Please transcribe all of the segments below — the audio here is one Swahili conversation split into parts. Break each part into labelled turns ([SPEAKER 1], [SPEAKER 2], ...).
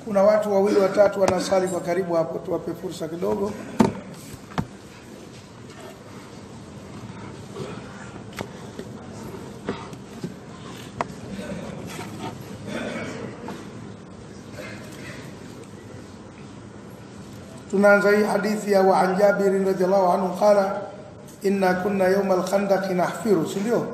[SPEAKER 1] Kuna watu wawili watatu wanasali kwa karibu hapo, tuwape fursa kidogo. tunaanza hii hadithi ya wa an Jabir radhiallahu anhu qala inna kunna yawma al-khandaq nahfiru, si ndio?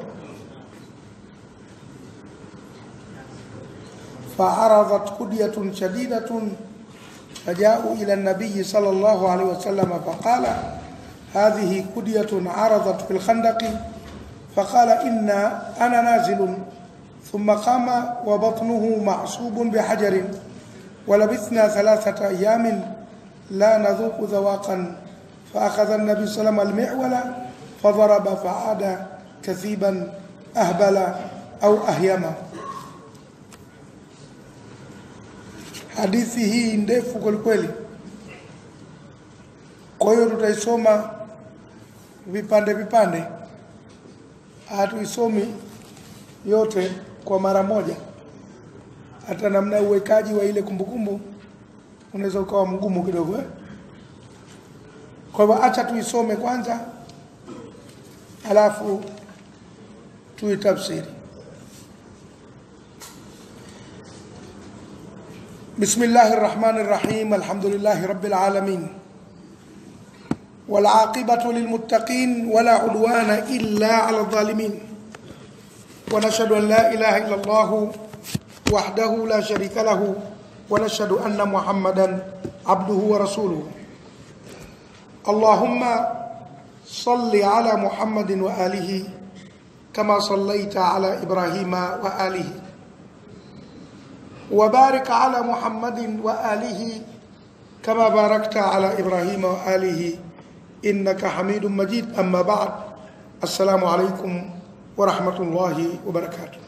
[SPEAKER 1] فعرضت كدية شديدة فجاءوا إلى النبي صلى الله عليه وسلم فقال هذه كدية عرضت في الخندق فقال إن أنا نازل ثم قام وبطنه معصوب بحجر ولبثنا ثلاثة أيام لا نذوق ذواقا فأخذ النبي صلى الله عليه وسلم المعول فضرب فعاد كثيبا أهبل أو أهيما hadithi hii ndefu kwelikweli kwa hiyo tutaisoma vipande vipande hatuisomi yote kwa mara moja hata namna ya uwekaji wa ile kumbukumbu unaweza ukawa mgumu kidogo eh? kwa hivyo acha tuisome kwanza alafu tuitafsiri بسم الله الرحمن الرحيم الحمد لله رب العالمين والعاقبة للمتقين ولا عدوان إلا على الظالمين ونشهد أن لا إله إلا الله وحده لا شريك له ونشهد أن محمدا عبده ورسوله اللهم صل على محمد وآله كما صليت على إبراهيم وآله وبارك على محمد وآله كما باركت على إبراهيم وآله إنك حميد مجيد أما بعد السلام عليكم ورحمة الله وبركاته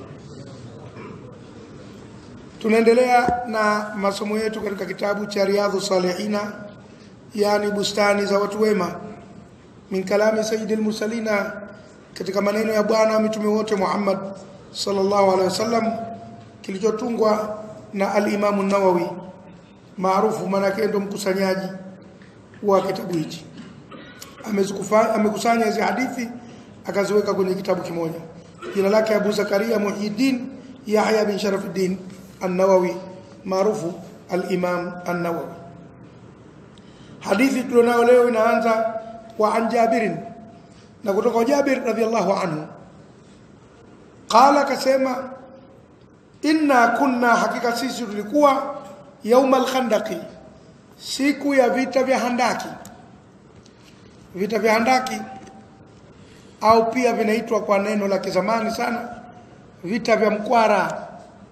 [SPEAKER 1] tunaendelea na masomo yetu katika kitabu cha riadhu salihina yani bustani za watu wema min kalami sayyidil mursalina katika maneno ya bwana wa mitume wote Muhammad sallallahu alaihi wasallam kilichotungwa na al-Imam an-Nawawi maarufu manake ndo mkusanyaji wa kitabu hichi amekusanya hizi hadithi akaziweka kwenye kitabu kimoja jina lake Abu Zakaria Muhyiddin Yahya bin Sharafuddin an-Nawawi maarufu al-Imam an-Nawawi hadithi tulionayo leo inaanza wa an Jabirin na kutoka Jabir radhiallahu anhu qala kasema inna kunna hakika sisi tulikuwa yaumal khandaqi siku ya vita vya handaki vita vya handaki au pia vinaitwa kwa neno la kizamani sana vita vya mkwara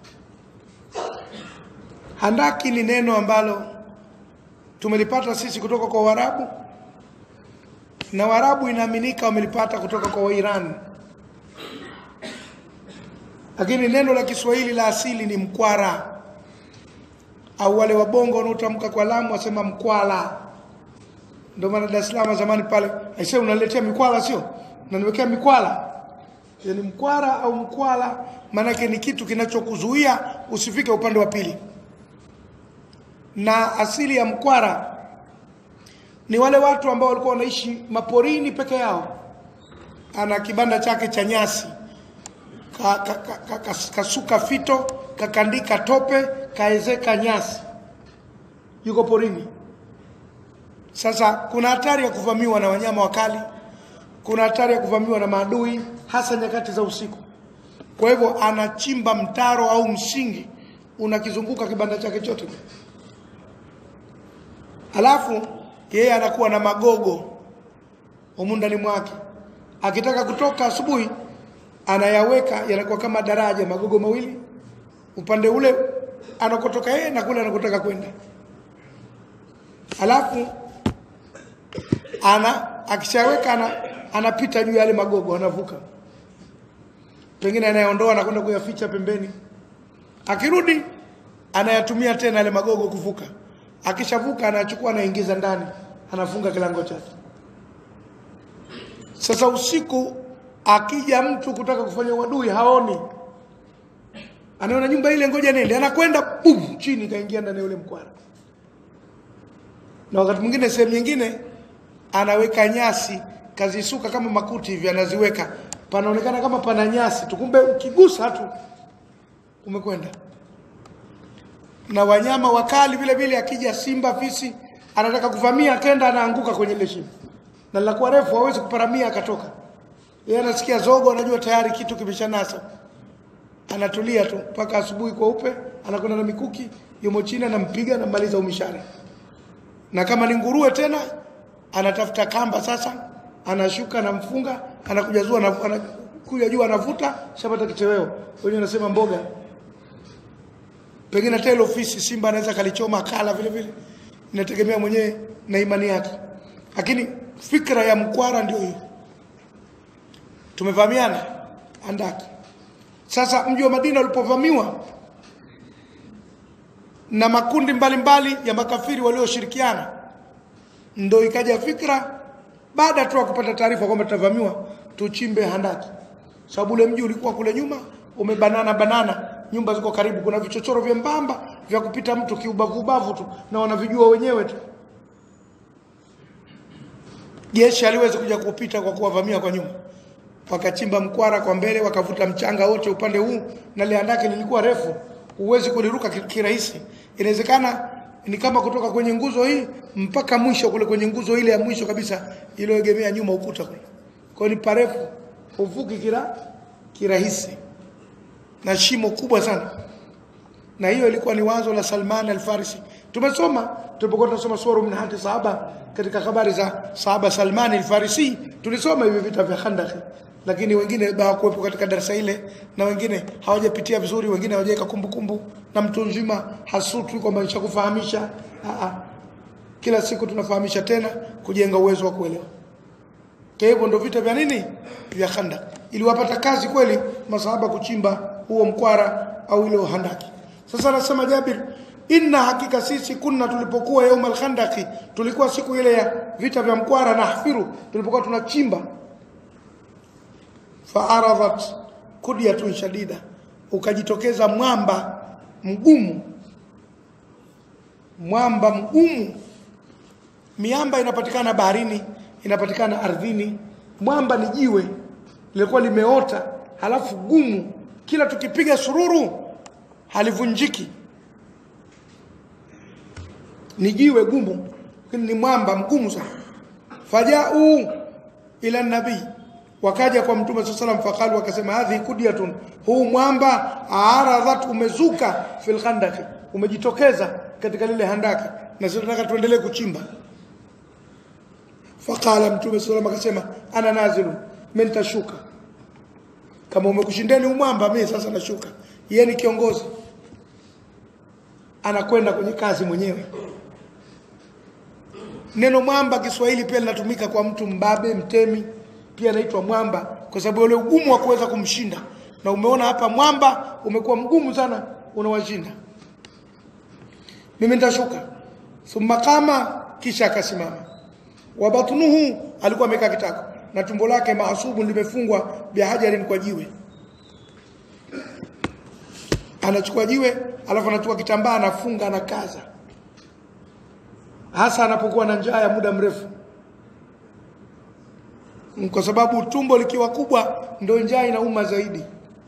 [SPEAKER 1] handaki ni neno ambalo tumelipata sisi kutoka kwa Waarabu na Waarabu inaaminika wamelipata kutoka kwa Wairani lakini neno la Kiswahili la asili ni mkwara au wale wabongo wanaotamka kwa lamu wasema mkwala ndio maana Dar es Salaam zamani pale aisee unaletea mikwala sio unaniwekea mikwala yani mkwara au mkwala maanake ni kitu kinachokuzuia usifike upande wa pili na asili ya mkwara ni wale watu ambao walikuwa wanaishi maporini peke yao ana kibanda chake cha nyasi ka, ka, ka, ka, ka, kasuka fito kakandika tope kaezeka nyasi yuko porini sasa kuna hatari ya kuvamiwa na wanyama wakali kuna hatari ya kuvamiwa na maadui hasa nyakati za usiku kwa hivyo anachimba mtaro au msingi unakizunguka kibanda chake chote alafu yeye anakuwa na magogo humu ndani mwake akitaka kutoka asubuhi anayaweka yanakuwa kama daraja magogo mawili upande ule anakotoka yeye na kule anakotaka kwenda alafu ana akishaweka ana, anapita juu ya yale magogo anavuka pengine anayaondoa anakwenda kuyaficha pembeni akirudi anayatumia tena yale magogo kuvuka akishavuka anachukua anaingiza ndani anafunga kilango chake sasa usiku akija mtu kutaka kufanya uadui haoni anaona nyumba ile, ngoja nende, anakwenda bum, chini kaingia ndani ya ule mkwara. Na wakati mwingine sehemu nyingine anaweka nyasi kazisuka kama makuti hivi, anaziweka panaonekana kama pana nyasi tu, kumbe ukigusa tu umekwenda. Na wanyama wakali vile vile, akija simba, fisi, anataka kuvamia, akenda anaanguka kwenye ile shimo, na linakuwa refu, hawezi kuparamia akatoka. Yeye anasikia zogo, anajua tayari kitu kimeshanasa, anatulia tu mpaka asubuhi kweupe, anakwenda na mikuki, yumo chini, anampiga, anamaliza umishari. Na kama ni nguruwe tena, anatafuta kamba sasa, anashuka, anamfunga, anakuja juu, anakuja juu, anavuta, shapata kitoweo. Wenyewe anasema mboga pengine hata ile ofisi simba anaweza kalichoma akala vile vile, inategemea mwenyewe na imani yake, lakini fikra ya mkwara ndio hiyo. Tumevamiana andaki. Sasa mji wa Madina ulipovamiwa na makundi mbalimbali mbali ya makafiri walioshirikiana, ndo ikaja fikra baada tu ya kupata taarifa kwamba tutavamiwa, tuchimbe handaki, sababu ule mji ulikuwa kule nyuma umebanana banana nyumba ziko karibu, kuna vichochoro vyembamba vya kupita mtu kiubavu ubavu tu, na wanavijua wenyewe tu. Jeshi aliwezi kuja kupita kwa kuwavamia kwa nyuma, wakachimba mkwara kwa mbele, wakavuta mchanga wote upande huu, na ile handaki lilikuwa refu, huwezi kuliruka kirahisi. Inawezekana ni kama kutoka kwenye nguzo hii mpaka mwisho kule kwenye nguzo ile ya mwisho kabisa iliyoegemea nyuma ukuta kule, kwa ni parefu, huvuki kila kirahisi na shimo kubwa sana, na hiyo ilikuwa ni wazo la Salman al-Farisi. Tumesoma tulipokuwa tunasoma sura min hati sahaba, katika habari za sahaba Salman al-Farisi, tulisoma hivi vita vya Khandaq, lakini wengine hawakuwepo katika darasa ile, na wengine hawajapitia vizuri, wengine hawajaweka kumbukumbu, na mtu nzima hasutu kwamba nishakufahamisha. Kila siku tunafahamisha tena kujenga uwezo wa kuelewa. Kwa hivyo ndio vita vya nini vya Khandaq, iliwapata kazi kweli masahaba kuchimba huo mkwara au ile handaki. Sasa anasema Jabir, inna hakika sisi kunna, tulipokuwa yaum alkhandaki, tulikuwa siku ile ya vita vya mkwara na hafiru, tulipokuwa tunachimba, faaradhat kudyatun shadida, ukajitokeza mwamba mgumu, mwamba mgumu. Miamba inapatikana baharini, inapatikana ardhini. Mwamba ni jiwe lilikuwa limeota, halafu gumu kila tukipiga sururu halivunjiki. Ni jiwe gumu, lakini ni mwamba mgumu sana. Fajau ila nabii, wakaja kwa Mtume saa salam, faqalu, wakasema hadhi kudyatun, huu mwamba aradhat, umezuka fil khandaki, umejitokeza katika lile handaki, na sisi tunataka tuendelee kuchimba. Faqala Mtume saa salam akasema, ana nazilu, mimi nitashuka kama umekushindeni umwamba, mimi sasa nashuka. Yeye ni kiongozi, anakwenda kwenye kazi mwenyewe. Neno mwamba Kiswahili pia linatumika kwa mtu mbabe, mtemi, pia anaitwa mwamba kwa sababu ule ugumu wa kuweza kumshinda. Na umeona hapa mwamba umekuwa mgumu sana, unawashinda. Mimi nitashuka. Thumma qama, kisha akasimama. Wa batnuhu, alikuwa amekaa kitako na tumbo lake maasubu limefungwa bihajarin, kwa jiwe. Anachukua jiwe alafu anachukua kitambaa anafunga, anakaza, hasa anapokuwa na njaa ya muda mrefu, kwa sababu tumbo likiwa kubwa ndio njaa inauma zaidi,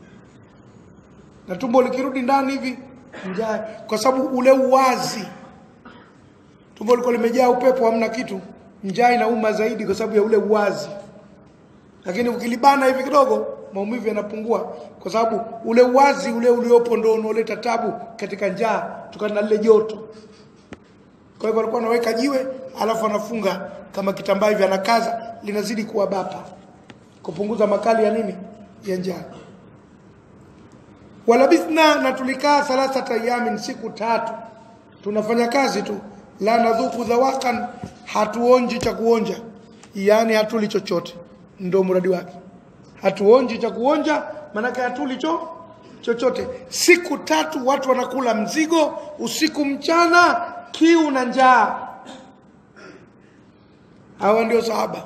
[SPEAKER 1] na tumbo likirudi ndani hivi njaa, kwa sababu ule uwazi, tumbo liko limejaa upepo, hamna kitu, njaa inauma zaidi kwa sababu ya ule uwazi lakini ukilibana hivi kidogo maumivu yanapungua, kwa sababu ule uwazi ule uliopo ndio unaoleta tabu katika njaa, kutokana na lile joto. Kwa hivyo alikuwa anaweka jiwe, alafu anafunga kama kitambaa hivi, anakaza, linazidi kuwa bapa, kupunguza makali ya nini, ya njaa. Walabithna, na tulikaa thalathata ayamin, siku tatu, tunafanya kazi tu, la nadhuku dhawakan, hatuonji cha kuonja, yani hatuli chochote ndo mradi wake. Hatuonji cha kuonja, maanake hatuli cho chochote. Siku tatu watu wanakula mzigo, usiku mchana, kiu na njaa. Hawa ndio sahaba.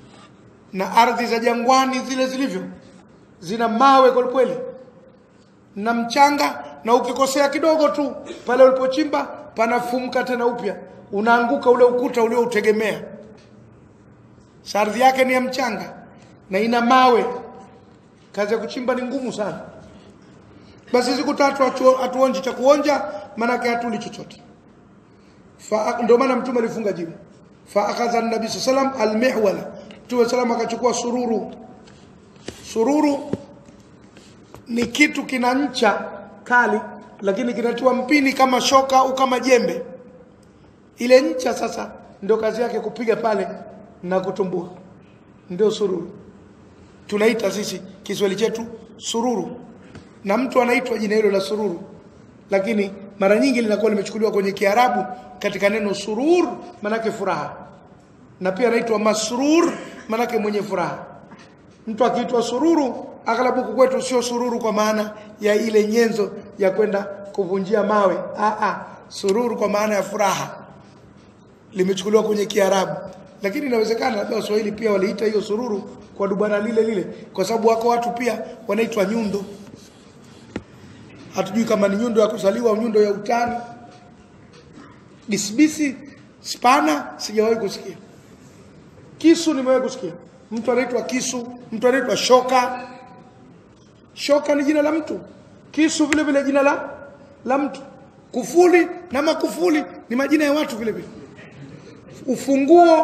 [SPEAKER 1] Na ardhi za jangwani zile zilivyo, zina mawe kwelikweli, na mchanga na ukikosea kidogo tu pale ulipochimba panafumuka tena upya unaanguka ule ukuta ulioutegemea ardhi yake ni ya mchanga na ina mawe kazi ya kuchimba ni ngumu sana basi siku tatu hatu- hatuonji cha kuonja maanake hatuli chochote Fa- ndio maana mtume alifunga jiwe fa akhadha an-nabi sallam al-mihwala mtume sallam akachukua sururu sururu ni kitu kina ncha kali lakini kinatiwa mpini kama shoka au kama jembe ile ncha sasa ndio kazi yake kupiga pale na kutumbua ndio sururu tunaita sisi Kiswahili chetu sururu na mtu anaitwa jina hilo la sururu lakini mara nyingi linakuwa limechukuliwa kwenye Kiarabu katika neno surur manake furaha na pia anaitwa masrur manake mwenye furaha mtu akiitwa sururu aghlabu huku kwetu sio sururu kwa maana ya ile nyenzo ya kwenda kuvunjia mawe ah ah sururu kwa maana ya furaha limechukuliwa kwenye Kiarabu lakini inawezekana labda Waswahili pia waliita hiyo sururu kwa dubana lile lile kwa sababu wako watu pia wanaitwa nyundo hatujui kama ni nyundo ya kuzaliwa au nyundo ya utani bisibisi spana sijawahi kusikia kisu nimewahi kusikia mtu anaitwa kisu mtu anaitwa shoka shoka ni jina la mtu kisu vile vile jina la la mtu kufuli na makufuli ni majina ya watu vile vile ufunguo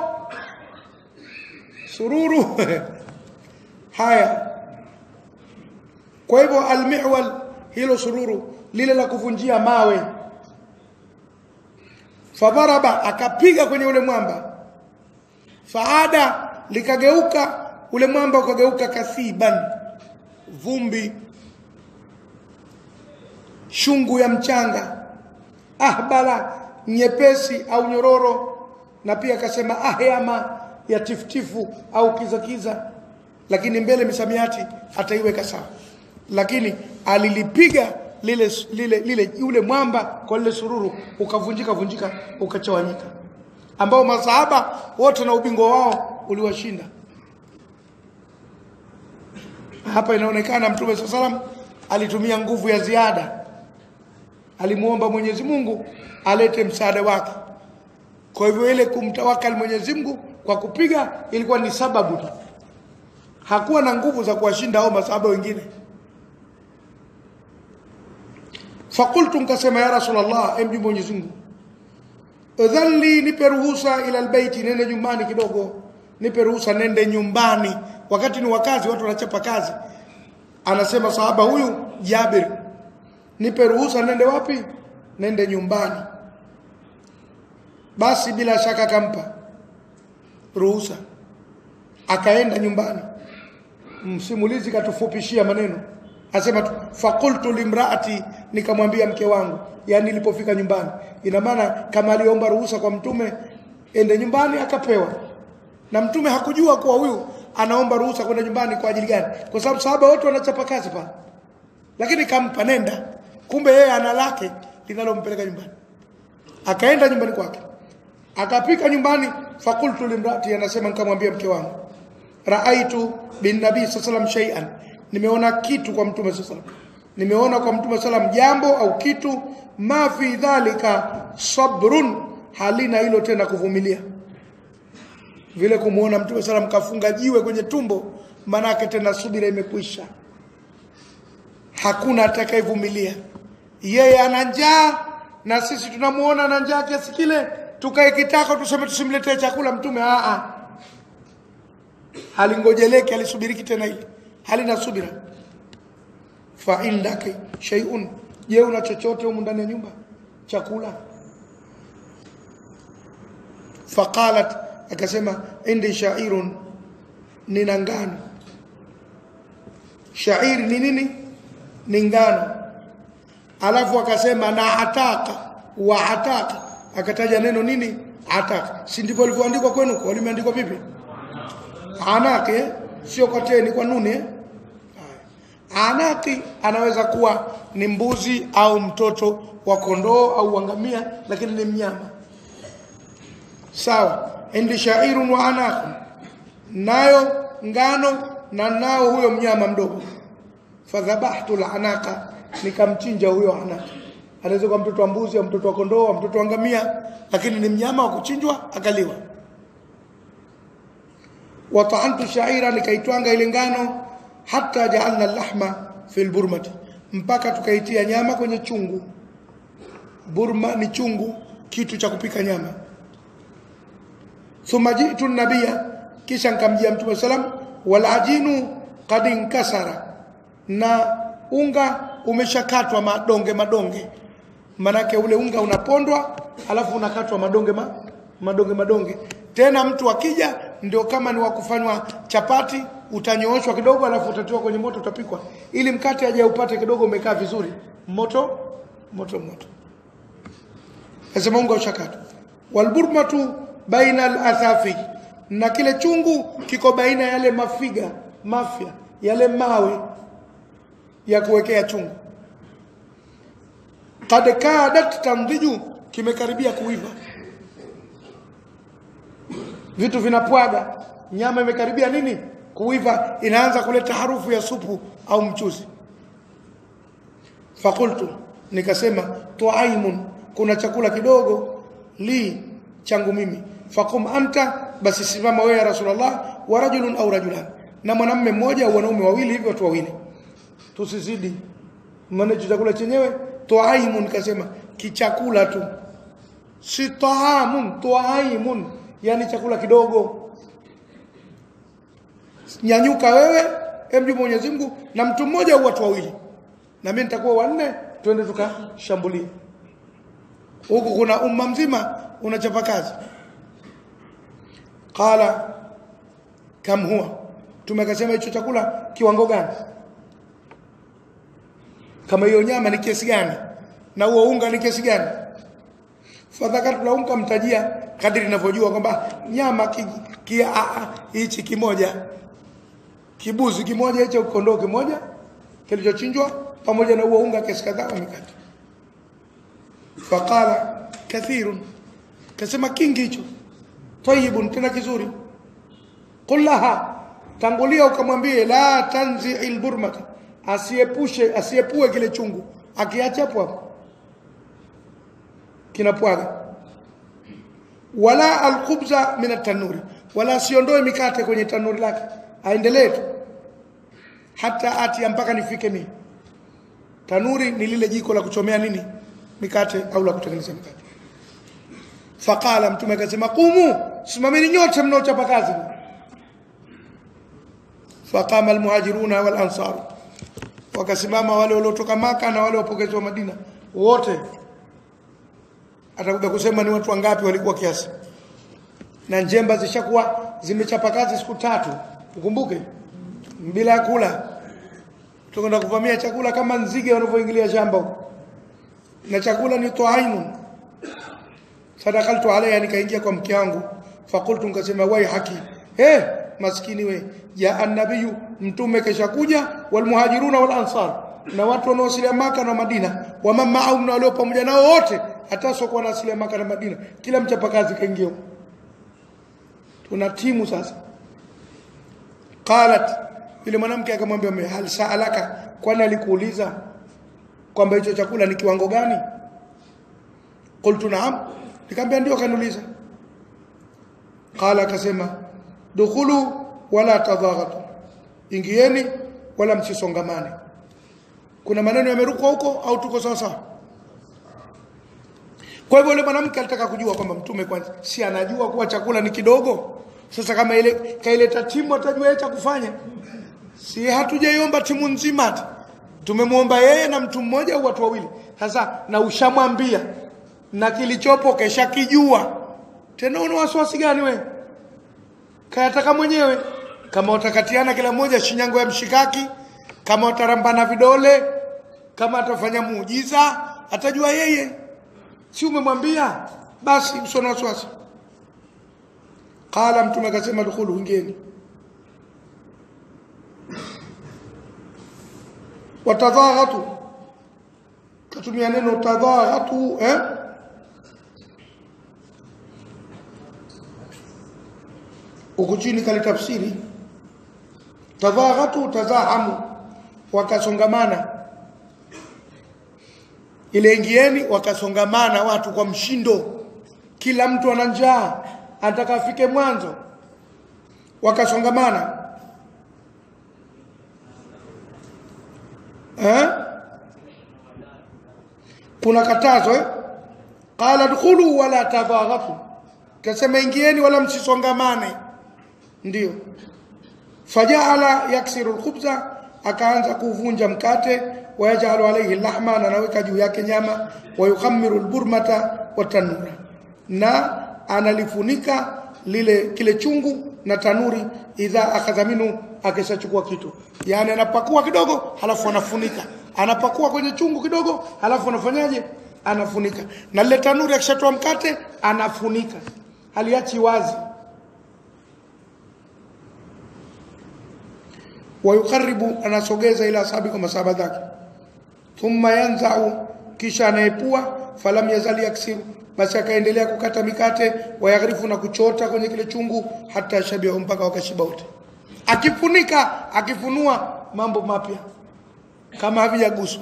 [SPEAKER 1] sururu haya kwa hivyo almihwal hilo sururu lile la kuvunjia mawe fadharaba akapiga kwenye ule mwamba faada likageuka ule mwamba ukageuka kathiban vumbi shungu ya mchanga ahbala nyepesi au nyororo na pia akasema ahyama ya tiftifu au kizakiza lakini mbele misamiati ataiweka sawa lakini alilipiga lile lile lile yule mwamba kwa lile sururu ukavunjika vunjika ukachawanyika ambao masahaba wote na ubingwa wao uliwashinda hapa inaonekana mtume saa salam alitumia nguvu ya ziada alimuomba Mwenyezi Mungu alete msaada wake kwa hivyo ile kumtawakal Mwenyezi Mungu kwa kupiga ilikuwa ni sababu tu hakuwa na nguvu za kuwashinda hao masahaba wengine fakultu nkasema ya rasulullah emji Mwenyezi Mungu dhalli nipe ruhusa ila albayti nende nyumbani kidogo nipe ruhusa nende nyumbani wakati ni wakazi watu wanachapa kazi anasema sahaba huyu Jabir nipe ruhusa nende wapi nende nyumbani basi bila shaka akampa ruhusa akaenda nyumbani msimulizi katufupishia maneno asema tu fakultu limraati nikamwambia mke wangu yani nilipofika nyumbani ina maana kama aliomba ruhusa kwa mtume ende nyumbani akapewa na mtume hakujua kuwa huyu anaomba ruhusa kwenda nyumbani kwa ajili gani kwa sababu sahaba wote wanachapa kazi pale lakini kampa nenda kumbe yeye ana lake linalompeleka nyumbani akaenda nyumbani kwake akapika nyumbani fakultu limrati anasema nikamwambia mke wangu raaitu bin nabii sallam shay'an nimeona kitu kwa mtume sallam nimeona kwa mtume sallam jambo au kitu ma fi dhalika sabrun halina hilo tena kuvumilia vile kumuona mtume sallam kafunga jiwe kwenye tumbo manake tena subira imekwisha hakuna atakayevumilia yeye ana njaa na sisi tunamuona na njaa kiasi kile tukae kitako tuseme tusimletee chakula mtume a a halingojeleki alisubiriki tena ile halina subira fa indaki shay'un je una chochote humu ndani ya nyumba chakula faqalat akasema indi sha'irun nina ngano shairi ni nini ni ngano alafu akasema na ataka wa ataka akataja neno nini ataka si ndivyo ilivyoandikwa kwenu kwa limeandikwa vipi anake sio kwa teni kwa nuni eh? anaki anaweza kuwa ni mbuzi au mtoto wa kondoo au wangamia lakini ni mnyama sawa indi shairun wa anaqun nayo ngano na nao huyo mnyama mdogo fadhabahtu al-anaqa nikamchinja huyo Anak. Anaweza kuwa mtoto wa mbuzi au mtoto wa kondoo au mtoto wa ngamia, lakini ni mnyama wa kuchinjwa akaliwa. Wataantu shaira, nikaitwanga ile ngano, hata jaalna lahma fi lburmati, mpaka tukaitia nyama kwenye chungu. Burma ni chungu, kitu cha kupika nyama. Thumma jitu nabia, kisha nikamjia Mtume salam, walajinu qad inkasara, na unga umeshakatwa madonge madonge, manake ule unga unapondwa alafu unakatwa madonge ma, madonge madonge. Tena mtu akija ndio kama ni wakufanywa chapati, utanyooshwa kidogo, alafu utatiwa kwenye moto, utapikwa ili mkate aje upate kidogo umekaa vizuri, moto moto moto. Nasema unga ushakatwa. Walburmatu baina alathafi, na kile chungu kiko baina yale mafiga mafya yale mawe ya kuwekea chungu. Kad kadat tamdhiju, kimekaribia kuiva, vitu vinapwaga, nyama imekaribia nini kuiva, inaanza kuleta harufu ya supu au mchuzi. Fakultu, nikasema tuaimun, kuna chakula kidogo li changu mimi. Fakum anta, basi simama wewe ya Rasulullah, wa rajulun au rajulan, na mwanamume mmoja au wanaume wawili, hivyo watu wawili tusizidi maana hicho chakula chenyewe tuaimun, kasema kichakula tu, si taamun, tuaimun, yani chakula kidogo. Nyanyuka wewe, emjua Mwenyezi Mungu na mtu mmoja au watu wawili, na mimi nitakuwa wanne, twende tukashambulie huku. Kuna umma mzima unachapa kazi. Qala kam huwa, tumekasema hicho chakula kiwango gani? kama hiyo nyama ni kiasi gani na huo unga ni kiasi gani fadhakartu la unga mtajia kadiri ninavyojua kwamba nyama hichi ki, kimoja kibuzi kimoja hicho kondoo kimoja kilichochinjwa pamoja na huo unga kiasi kadhaa wa mikate faqala kathirun kasema kingi hicho tayibun tena kizuri qul laha tangulia ukamwambie la tanzi alburmata asiepushe asiepue kile chungu, akiacha hapo hapo kinapwaga. Wala alkhubza min atanuri, wala asiondoe mikate kwenye tanuri lake, aendelee tu hata ati mpaka nifike mimi. Tanuri ni lile jiko la kuchomea nini mikate au la kutengeneza mikate. Faqala, Mtume akasema, qumu, simameni nyote mnaochapa kazi. Faqama almuhajiruna wal ansaru wakasimama wale waliotoka Maka na wale wapokezi wa Madina wote, atakuja kusema ni watu wangapi walikuwa kiasi. Na njemba zishakuwa zimechapa kazi siku tatu, ukumbuke, bila ya kula, tukwenda kuvamia chakula kama nzige wanavyoingilia shamba huko, na chakula ni tuaimun. Sadakaltu alayha, nikaingia kwa mke wangu, fakultu, nikasema wai haki, eh maskini we ya annabiyu mtume kesha kuja walmuhajiruna wal ansar na watu wanaosilia maka na madina waman maahum na walio pamoja nao wote hata sio na asilia maka na madina kila mchapakazi kaingia tuna timu sasa qalat yule mwanamke akamwambia mume hal saalaka kwani alikuuliza kwamba hicho chakula ni kiwango gani qultu naam nikamwambia ndio kaniuliza qala akasema dukhulu wala tadhaghatu, ingieni wala msisongamane. Kuna maneno yamerukwa huko au tuko sawa sawa? Kwa hivyo yule mwanamke alitaka kujua kwamba mtume kwanza si anajua kuwa chakula ni kidogo. Sasa kama ile kaileta timu atajua yeye cha kufanya. Si hatujaiomba timu nzima ati. Tumemwomba yeye na mtu mmoja au watu wawili. Sasa na ushamwambia na kilichopo kesha kijua. Tena una wasiwasi gani wewe? kayataka mwenyewe. Kama watakatiana kila mmoja shinyango ya mshikaki, kama watarambana vidole, kama atafanya muujiza, atajua yeye. Si umemwambia? Basi usona wasiwasi. Qala, Mtume akasema dukhulu, ingieni. Watadhaghatu, katumia neno tadhaghatu eh? huku chini kalitafsiri tadhaghatu tazahamu, wakasongamana ile ingieni wakasongamana watu kwa mshindo kila mtu ana njaa anataka afike mwanzo wakasongamana eh? kuna katazo eh? qala dkhulu wala tadaghafu kasema ingieni wala msisongamane ndio fajaala yaksiru alkhubza akaanza kuvunja mkate wayajalu alayhi lahma na anaweka juu yake nyama wayukhamiru alburmata watanura na analifunika lile kile chungu na tanuri idha akhadha minhu akishachukua kitu yani anapakua kidogo halafu anafunika anapakua kwenye chungu kidogo halafu anafanyaje anafunika na lile tanuri akishatoa mkate anafunika haliachi wazi wayukaribu anasogeza ila asabi kwa masaba zake thumma yanzau kisha anaepua falam yazali yaksiru basi akaendelea kukata mikate wayaghrifu na kuchota kwenye kile chungu hata shabihu mpaka wakashiba wote akifunika akifunua mambo mapya kama havijaguswa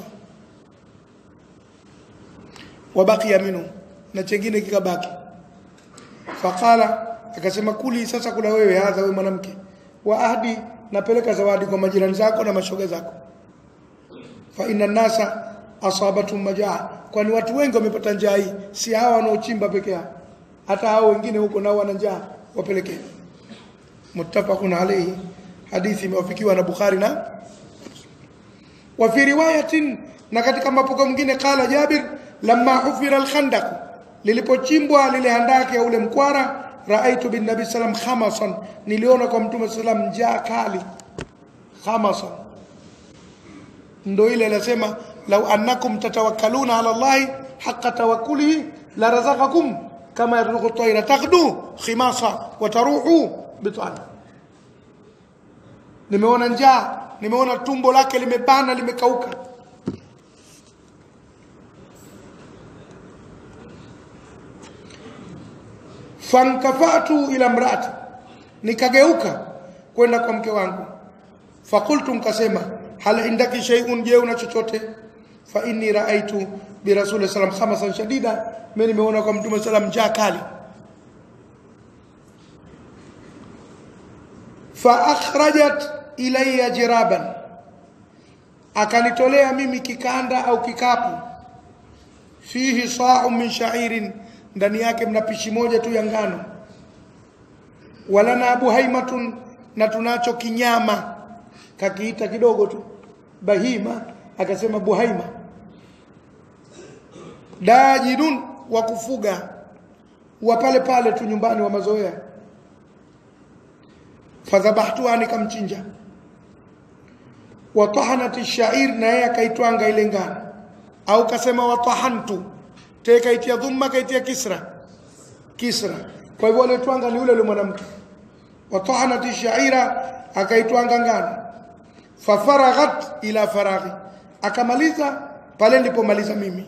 [SPEAKER 1] wabakia minhu na chengine kikabaki faqala akasema kuli sasa kula wewe hadha wewe mwanamke wa ahdi napeleka zawadi kwa majirani zako na mashoga zako fa inna nasa asabatum majaa kwani watu wengi wamepata njaa hii si hawa wanaochimba peke yao hata hao wengine huko nao wana njaa wapelekee muttafaqun alayhi hadithi imewafikiwa na Bukhari na wa fi riwayatin na katika mapokeo mwingine kala Jabir lamma hufira al-khandaq lilipochimbwa lile handaki ya ule mkwara raaitu bin nabi sallam khamasan niliona kwa mtume sallam njaa kali khamasan ndo ile anasema law annakum tatawakkaluna ala allahi haqqa tawakkulihi la razaqakum kama yarzuqu at-tayra taghdu khimasa wa taruhu bitana nimeona njaa nimeona tumbo lake limebana limekauka fankafatu ila mrati nikageuka kwenda kwa mke wangu fakultu nkasema hal indaki shay'un je una chochote fa inni raaitu bi rasul sallam khamasan shadida mimi nimeona kwa mtume sallam njaa kali fa akhrajat ilayya jiraban akanitolea mimi kikanda au kikapu fihi sa'u min sha'irin ndani yake mna pishi moja tu ya ngano wala na buhaimatun na tunacho kinyama kakiita kidogo tu bahima akasema buhaima dajidun wa kufuga wa pale pale tu nyumbani wa mazoea fadhabahtuha nikamchinja watahanat ash-sha'ir na yeye akaitwanga ile ngano au kasema watahantu te kaitia dhumma kaitia kisra kisra kwa hivyo alitwanga ni yule yule mwanamke watahanat ash-sha'ira akaitwanga ngano fafaraghat ila faraghi akamaliza pale nilipomaliza mimi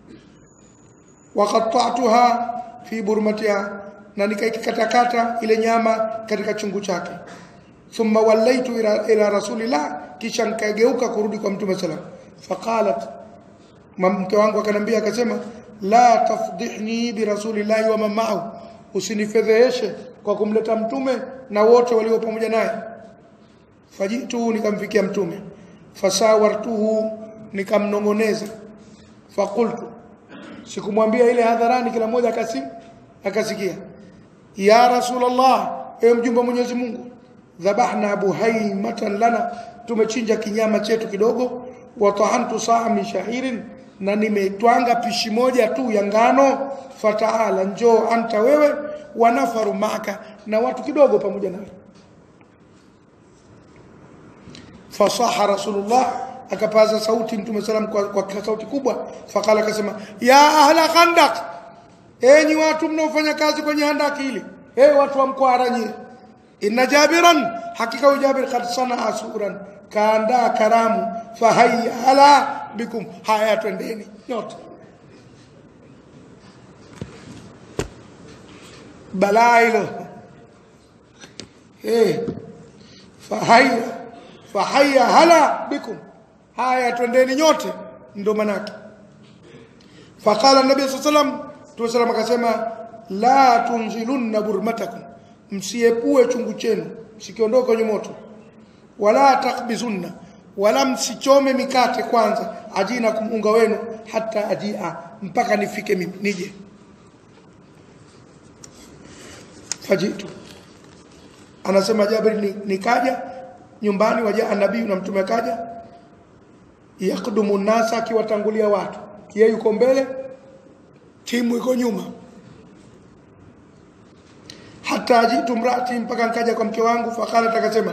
[SPEAKER 1] waqatta'tuha fi burmatiha na nikaikatakata ile nyama katika chungu chake thumma wallaitu ila, ila rasulillah kisha nikageuka kurudi kwa mtume sallam faqalat mke wangu akanambia akasema la tafdihni bi rasulillahi wa mamahu usinifedheheshe kwa kumleta mtume na wote walio pamoja naye fajitu nikamfikia mtume fasawartuhu nikamnongoneza fakultu sikumwambia ile hadharani kila mmoja akasi akasikia ya rasulullah ewe mjumbe Mwenyezi Mungu dhabahna buhaimatan lana tumechinja kinyama chetu kidogo wa tahantu saa min shahirin na nimetwanga pishi moja tu ya ngano fataala njoo anta wewe wa nafaru maka na watu kidogo pamoja nawe fasaha rasulullah akapaza sauti mtume salam kwa, kwa sauti kubwa fakala akasema ya ahla khandaq enyi watu mnaofanya kazi kwenye handaki hili hey, watu wa mkwara nyie inna jabiran hakika huyu jabir kad sanaa suran kaandaa karamu fahayya ala bikum haya twendeni nyote balaa hilo hey, fahayya fahayya hala bikum haya twendeni nyote ndo manake faqala nabii saa salam mtume salam akasema la tunzilunna burmatakum msiepue chungu chenu msikiondoke kwenye moto wala takbizunna wala msichome mikate kwanza ajina kumunga wenu hata ajia mpaka nifike mimi nije fajitu anasema Jabir ni- nikaja nyumbani wajaa nabii na mtume akaja yakdumu nasa akiwatangulia watu yeye yuko mbele timu iko nyuma hata ajitu mrati mpaka nkaja kwa mke wangu fakala takasema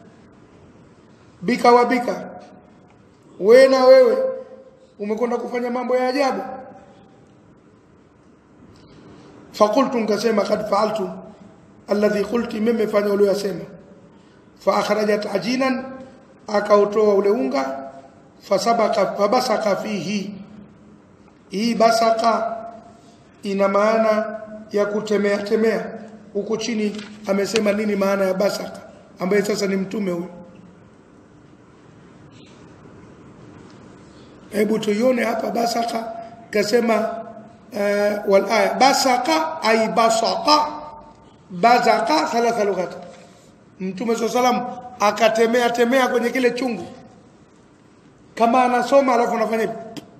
[SPEAKER 1] bika wa bika we na wewe umekwenda kufanya mambo ya ajabu fakultu nkasema kad faaltu alladhi qulti mimi fanya uliyosema fa akhrajat ajinan akautoa ule unga fasabaka fabasaka fihi hii basaka ina maana ya kutemea temea huku chini amesema nini maana ya basaka ambaye sasa ni mtume huyu hebu tuione hapa basaka kasema uh, wal aya basaka ay basaka bazaka thalatha lughat mtume saa salam akatemea temea kwenye kile chungu kama anasoma alafu anafanya hivi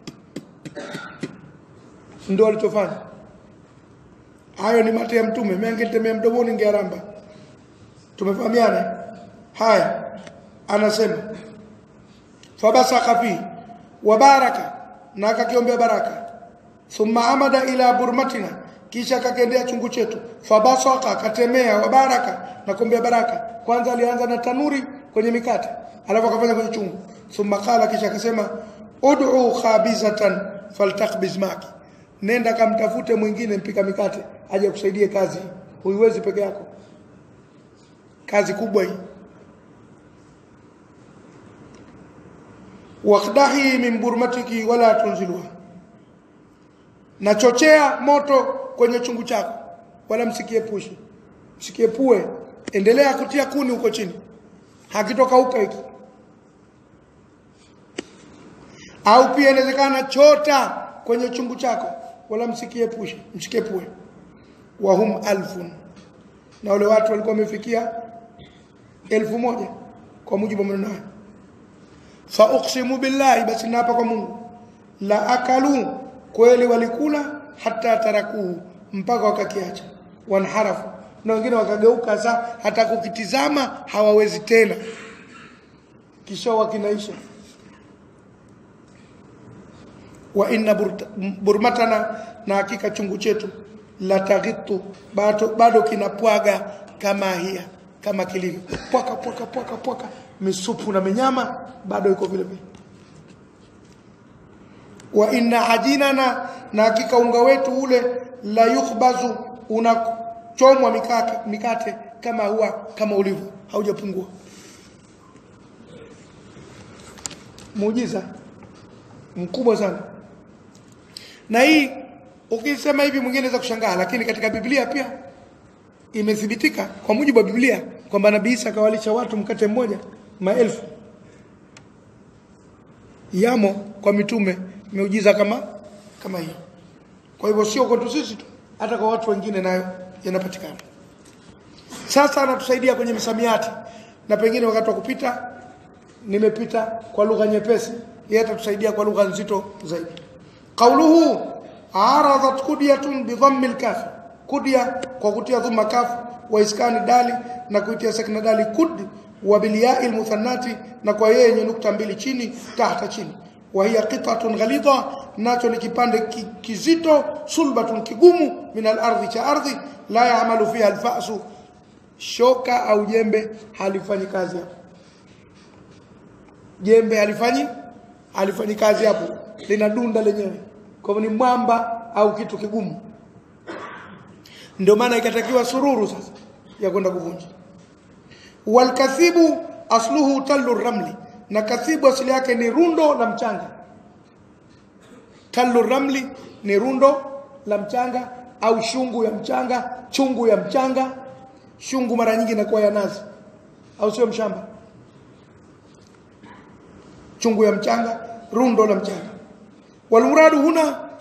[SPEAKER 1] ndio alichofanya hayo ni mate ya mtume mimi angetemea mdomoni ngearamba tumefahamiana haya anasema fabasaka fi wabaraka na akakiombea baraka thumma amada ila burmatina kisha akakendea chungu chetu fabasaka akatemea wabaraka na kuombea baraka kwanza alianza na tanuri kwenye mikate alafu akafanya kwenye chungu thumma qala kisha akasema ud'u khabizatan faltakbiz maki nenda kamtafute mwingine mpika mikate aje kusaidie kazi huiwezi peke yako kazi kubwa hii waqdahi min burmatiki wala tunzilwa nachochea moto kwenye chungu chako wala msikiepushe msikiepue endelea kutia kuni huko chini hakitoka huko hiki au pia inawezekana chota kwenye chungu chako wala msikiepushe msikiepue wahum alfun na wale watu walikuwa wamefikia elfu moja kwa mujibu wa maneno haya fa uqsimu billahi basi naapa kwa Mungu la akalu kweli walikula hata tarakuhu mpaka wakakiacha wanharafu na wengine wakageuka sa hata kukitizama hawawezi tena kisha wakinaisha wa inna burta- burmatana na hakika chungu chetu la taghitu bado, bado kinapwaga kama hia kama kilivyo pwaka pwaka pwaka pwaka misupu na minyama bado iko vile vile wa inna ajinana na hakika unga wetu ule la yukhbazu unachomwa mikate, mikate kama huwa kama ulivyo haujapungua muujiza mkubwa sana na hii ukisema hivi mwingine anaweza kushangaa lakini katika Biblia pia imethibitika kwa mujibu wa Biblia kwamba Nabii Isa akawalisha watu mkate mmoja maelfu yamo kwa mitume miujiza kama kama hiyo kwa hivyo sio kwetu sisi tu hata kwa watu wengine nayo yanapatikana sasa anatusaidia kwenye misamiati na pengine wakati wa kupita nimepita kwa lugha nyepesi yeye atatusaidia kwa lugha nzito zaidi qauluhu aradat kudyatun bidhammi alkaf kudya kwa kutia dhumma kaf wa iskani dali na kuitia sakna dali kud wa bilyai almuthannati na kwa yeye yenye nukta mbili chini tahta chini wa hiya qitatun ghalidha nacho ni kipande ki, kizito sulbatun kigumu min al-ardhi cha ardhi la ya'malu fiha al-fa'su shoka au jembe halifanyi kazi hapo jembe halifanyi halifanyi kazi hapo linadunda lenyewe kwa hivyo ni mwamba au kitu kigumu ndio maana ikatakiwa sururu sasa ya kwenda kuvunja walkathibu asluhu tallu ramli na kathibu asili yake ni rundo la mchanga tallu ramli ni rundo la mchanga au shungu ya mchanga chungu ya mchanga shungu mara nyingi inakuwa ya nazi au sio mshamba chungu ya mchanga rundo la mchanga walmuradu huna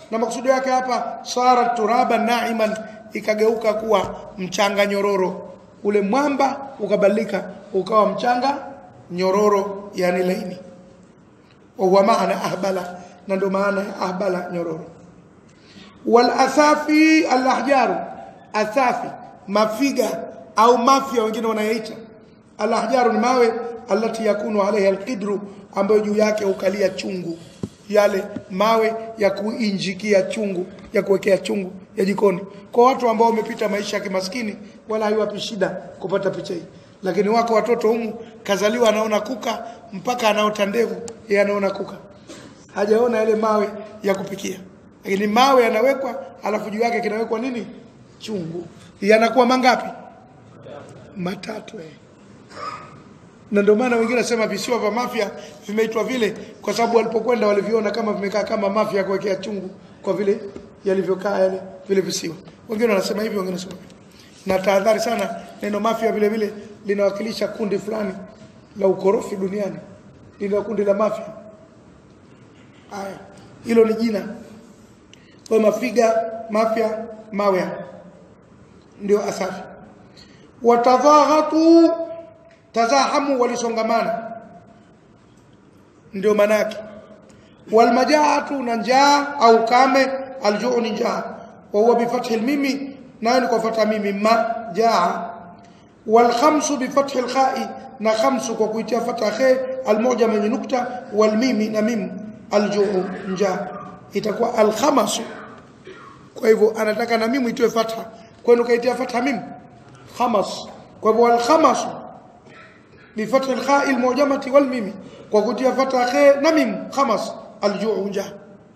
[SPEAKER 1] na makusudio yake hapa sara turaban naiman ikageuka kuwa mchanga nyororo ule mwamba ukabadilika ukawa mchanga nyororo yani laini wa huwa maana ahbala na ndo maana ya ahbala nyororo wal athafi al ahjaru athafi mafiga au mafia wengine wanayaita al ahjaru ni mawe alati yakunu alaiha alqidru ambayo juu yake ukalia chungu yale mawe ya kuinjikia chungu ya kuwekea chungu ya jikoni kwa watu ambao wamepita maisha ya kimaskini wala haiwapi shida kupata picha hii lakini wako watoto humu kazaliwa anaona kuka mpaka anaota ndevu yeye anaona kuka hajaona yale mawe ya kupikia lakini mawe yanawekwa alafu juu yake kinawekwa nini chungu yanakuwa mangapi matatu eh na ndio maana wengine nasema visiwa vya mafia vimeitwa vile kwa sababu walipokwenda waliviona kama vimekaa kama mafia kuwekea chungu kwa vile yalivyokaa yale vile visiwa wengine wanasema hivyo wengine wanasema hivyo. na tahadhari sana neno mafia vile vile linawakilisha kundi fulani la ukorofi duniani lina kundi la mafia haya hilo ni jina kwa mafiga mafia mawe ndio asafi watadhaghatu tazahamu walisongamana ndio manake walmajaatu na njaa au kame aljuu ni njaa wa huwa bifathi almimi nayo ni kwa fatha mimi ma jaa walkhamsu bifathi alkhai na khamsu kwa kuitia fatha khe almoja yenye nukta walmimi na mim aljuu njaa itakuwa alkhamasu kwa hivyo anataka na mimu itoe fatha kwani ukaitia fatha mim khamas kwa hivyo alkhamasu بفتح الخاء المعجمة والميم وقد فتح خاء نميم خمس الجوع جاء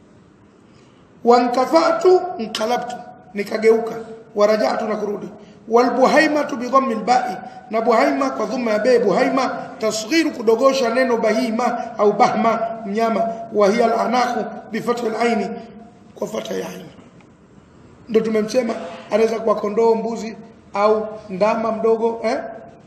[SPEAKER 1] وانكفأت انقلبت نكageuka ورجعت نكرودي والبهيمة بضم الباء نبهيمة وضم باء بهيمة تصغير kudogosha neno bahima au bahma mnyama وهي العناق بفتح العين kwa fatha ya ain ndio tumemsema anaweza kuwa kondoo mbuzi au ndama mdogo eh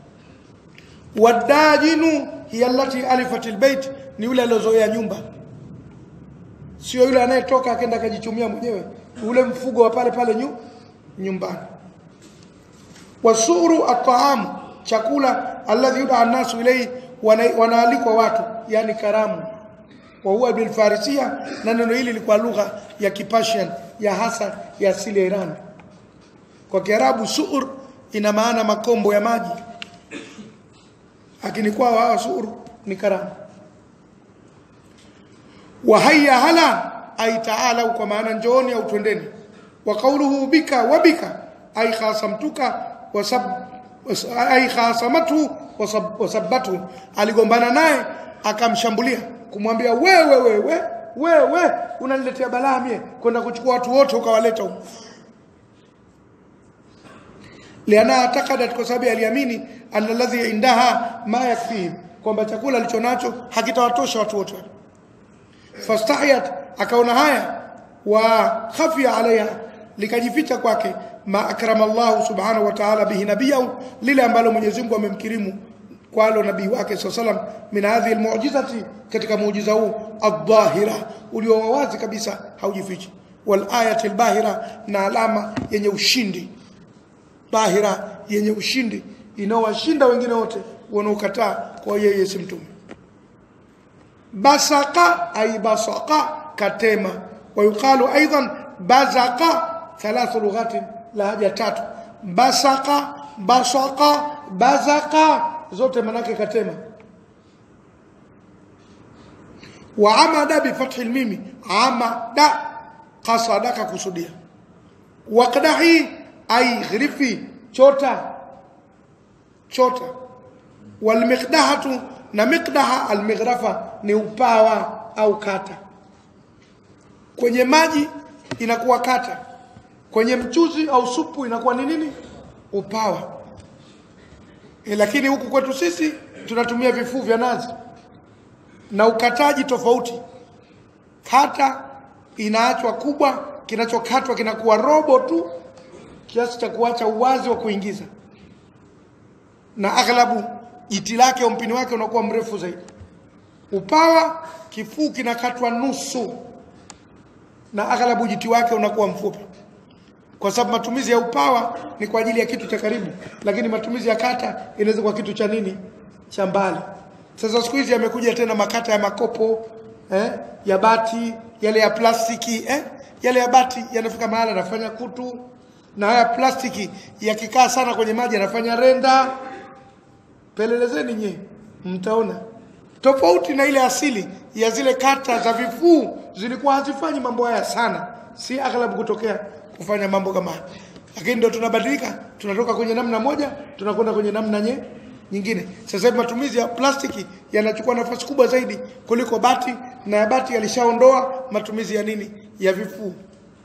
[SPEAKER 1] wadajinu hiya allati alifat albayt ni yule aliozoea nyumba sio yule anayetoka akaenda akajichumia mwenyewe ule mfugo wa pale pale nyu, nyumbani wasuru at'am chakula alladhi yud'a an-nasu ilayhi wanaalikwa watu yani karamu wa huwa bil farisia na neno hili lilikuwa lugha ya kipashian ya hasa ya asili ya Iran kwa kiarabu suur ina maana makombo ya maji lakini kwao hawa suru ni karamu wa hayya hala ay taala kwa maana njooni au twendeni wa qawluhu bika wa bika ay khasamtuka wa sab ay khasamatu wa sabbatu aligombana naye akamshambulia kumwambia wewe wewe wewe unaniletea balaa mie kwenda kuchukua watu wote ukawaleta huko liana atakadat kwa sababu aliamini anna alladhi indaha ma yakfihim kwamba chakula alichonacho hakitawatosha watu wote fastahiyat akaona haya wa khafia alaiha likajificha kwake ma akrama Allah subhanahu wa ta'ala bihi nabiyahu lile ambalo Mwenyezi Mungu amemkirimu kwalo nabii wake sallam min hadhihi almu'jizati katika muujiza huu adh-dhahira ulio wazi kabisa haujifichi wal ayati albahira na alama yenye ushindi bahira yenye ushindi inaowashinda wengine wote wanaokataa kwa yeye si mtume basaka ay basaka katema ويقال ايضا بزق ثلاث لغات لهجه tatu basaka basaka bazaka zote manake katema وعمد بفتح الميم عمد قصدك kusudia waqdahi ay ghrifi chota chota walmiqdahatu na miqdaha almighrafa ni upawa au kata kwenye maji inakuwa kata kwenye mchuzi au supu inakuwa ni nini upawa e, lakini huku kwetu sisi tunatumia vifuu vya nazi na ukataji tofauti kata inaachwa kubwa kinachokatwa kinakuwa robo tu kiasi cha kuacha uwazi wa kuingiza na aghlabu jiti lake au mpini wake unakuwa mrefu zaidi upawa kifuu kinakatwa nusu na aghalabu ujiti wake unakuwa mfupi kwa sababu matumizi ya upawa ni kwa ajili ya kitu cha karibu lakini matumizi ya kata inaweza kuwa kitu cha nini cha mbali sasa siku hizi yamekuja tena makata ya makopo eh, ya bati yale ya plastiki eh, yale ya bati yanafika mahala yanafanya kutu na haya plastiki yakikaa sana kwenye maji yanafanya renda pelelezeni nye mtaona tofauti na ile asili ya zile kata za vifuu zilikuwa hazifanyi mambo haya sana si aghlabu kutokea kufanya mambo kama haya lakini ndio tunabadilika tunatoka kwenye namna moja tunakwenda kwenye namna nye, nyingine sasa hivi matumizi ya plastiki yanachukua nafasi kubwa zaidi kuliko bati na ya bati yalishaondoa matumizi ya nini ya vifuu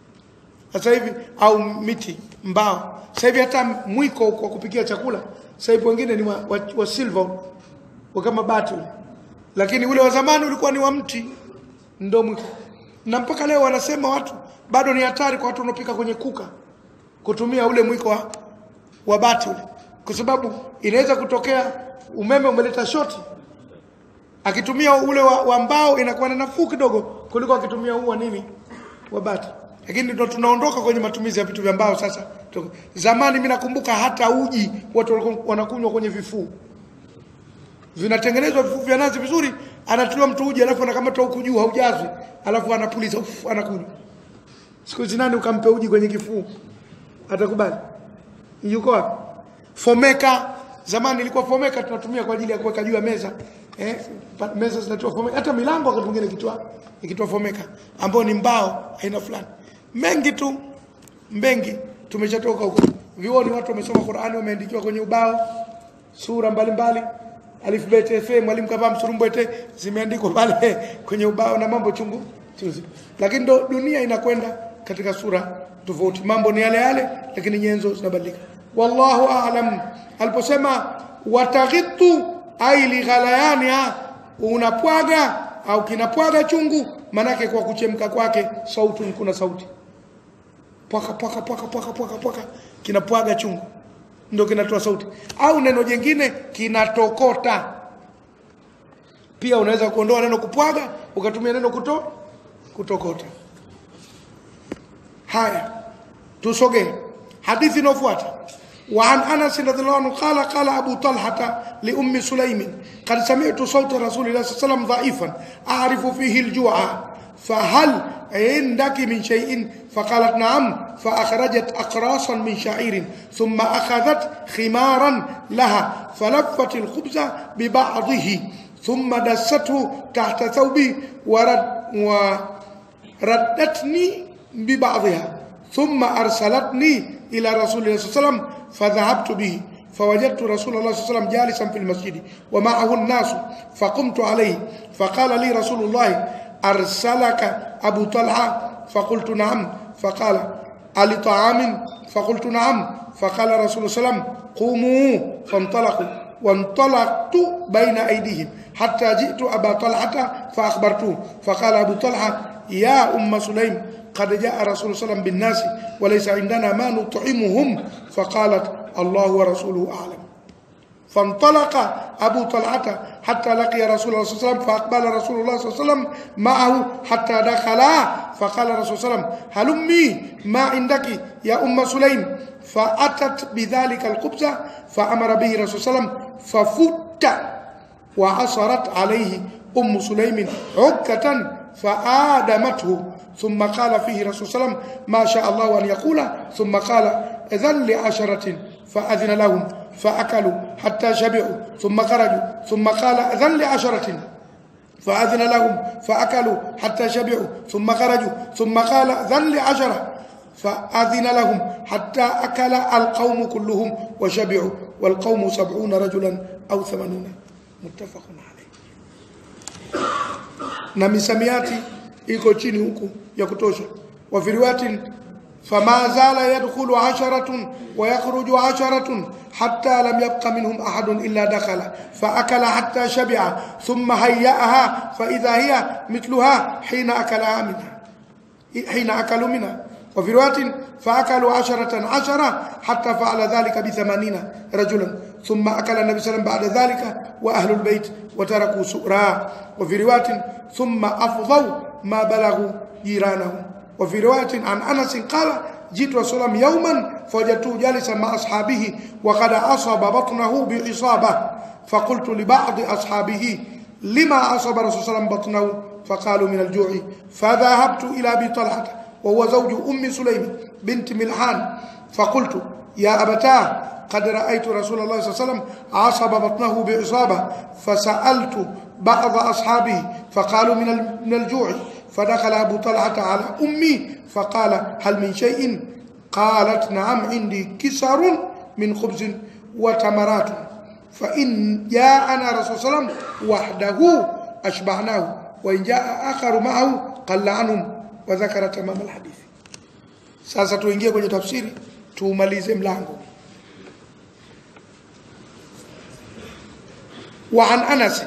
[SPEAKER 1] sasa hivi au miti mbao sasa hivi hata mwiko kwa kupikia chakula sasa hivi wengine ni wa, wa, wa silver wa kama bati ule lakini ule wa zamani ulikuwa ni wa mti ndo mwiko na mpaka leo wanasema watu bado ni hatari kwa watu wanaopika kwenye kuka kutumia ule mwiko wa, wa bati ule kwa sababu inaweza kutokea umeme umeleta shoti akitumia ule wa, wa mbao inakuwa na nafuu kidogo kuliko akitumia huu wa nini wa bati lakini ndo tunaondoka kwenye matumizi ya vitu vya mbao sasa zamani mimi nakumbuka hata uji watu walikuwa wanakunywa kwenye vifuu vinatengenezwa vifuu vya nazi vizuri anatoa mtu uji alafu anakamata huku juu haujazwi alafu anapuliza uf, anakunywa siku hizi nani ukampe uji kwenye kifuu atakubali yuko wapi fomeka zamani ilikuwa fomeka tunatumia kwa ajili ya kuweka juu ya meza eh, pa- meza zinatoa fomeka hata milango wakati mwingine ikitoa ikitoa fomeka ambao ni mbao aina fulani mengi tu mengi tumeshatoka huko vioni watu wamesoma Qur'ani wameandikiwa kwenye ubao sura mbalimbali alif bet fa mwalimu kavaa msurumbwete zimeandikwa pale kwenye ubao na mambo chungu chungu lakini ndo dunia inakwenda katika sura tofauti mambo ni yale yale lakini nyenzo zinabadilika wallahu a'lam aliposema wataghitu ai lighalayaniha unapwaga au kinapwaga chungu manake kwa kuchemka kwake sauti kuna sauti pwaka pwaka pwaka pwaka pwaka pwaka kinapwaga chungu ndio kinatoa sauti au neno jingine kinatokota pia unaweza kuondoa neno kupwaga ukatumia neno kuto kutokota haya tusogee hadithi inayofuata وعن انس رضي الله عنه قال قال ابو طلحه لام سليم قد سمعت صوت رسول الله صلى الله عليه وسلم ضعيفا اعرف فيه الجوع فهل عندك من شيء فقالت نعم فاخرجت اقراصا من شعير ثم اخذت خمارا لها فلفت الخبز ببعضه ثم دسته تحت ثوبي ورد وردتني ببعضها ثم أرسلتني إلى رسول الله صلى الله عليه وسلم فذهبت به فوجدت رسول الله صلى الله عليه وسلم جالسا في المسجد ومعه الناس فقمت عليه فقال لي رسول الله أرسلك أبو طلحة فقلت نعم فقال ألي طعام فقلت نعم فقال رسول الله صلى الله عليه وسلم قوموا فانطلقوا وانطلقت بين أيديهم حتى جئت أبا طلحة فأخبرته فقال أبو طلحة يا أم سليم قد جاء رسول الله صلى الله عليه وسلم بالناس وليس عندنا ما نطعمهم فقالت الله ورسوله أعلم فانطلق أبو طلحة حتى لقي رسول الله صلى الله عليه وسلم فأقبل رسول الله صلى الله عليه وسلم معه حتى دخلا فقال رسول الله صلى الله عليه وسلم هلمي ما عندك يا أم سليم فأتت بذلك الخبز فأمر به رسول الله صلى الله عليه وسلم ففت وعصرت عليه أم سليم عكة فآدمته ثم قال فيه رسول صلى الله عليه وسلم ما شاء الله أن يقول ثم قال إذن لعشرة فأذن لهم فأكلوا حتى شبعوا ثم خرجوا ثم قال إذن لعشرة فأذن لهم فأكلوا حتى شبعوا ثم خرجوا ثم قال إذن لعشرة فأذن لهم حتى أكل القوم كلهم وشبعوا والقوم سبعون رجلا أو ثمانون متفق عليه na misamiati iko chini huku ya kutosha wa fi riwayatin fama zala yadkhulu asharatun wa yakhruju asharatun hatta lam yabqa minhum ahadun illa dakhala fa akala hatta shabi'a thumma hayya'aha fa idha hiya mithluha hina akala minha hina akalu minha وفي رواية فأكلوا عشرة عشرة حتى فعل ذلك بثمانين رجلا ثم أكل النبي صلى الله عليه وسلم بعد ذلك وأهل البيت وتركوا سؤرا وفي رواية ثم أفضوا ما بلغوا جيرانهم وفي رواية عن أنس قال جئت رسول الله يوما فوجدته جالسا مع أصحابه وقد أصاب بطنه بعصابة فقلت لبعض أصحابه لما أصاب رسول الله عليه وسلم بطنه فقالوا من الجوع فذهبت إلى أبي طلحة وهو زوج أم سليم بنت ملحان فقلت يا أبتاه قد رأيت رسول الله صلى الله عليه وسلم عصب بطنه بعصابة فسألت بعض أصحابه فقالوا من من الجوع فدخل أبو طلحة على أمي فقال هل من شيء قالت نعم عندي كسر من خبز وتمرات فإن جاءنا رسول صلى الله عليه وسلم وحده أشبعناه وإن جاء آخر معه قل عنهم وذكر تمام الحديث sasa tuingie kwenye tafsiri tuumalize mlango wa an Anas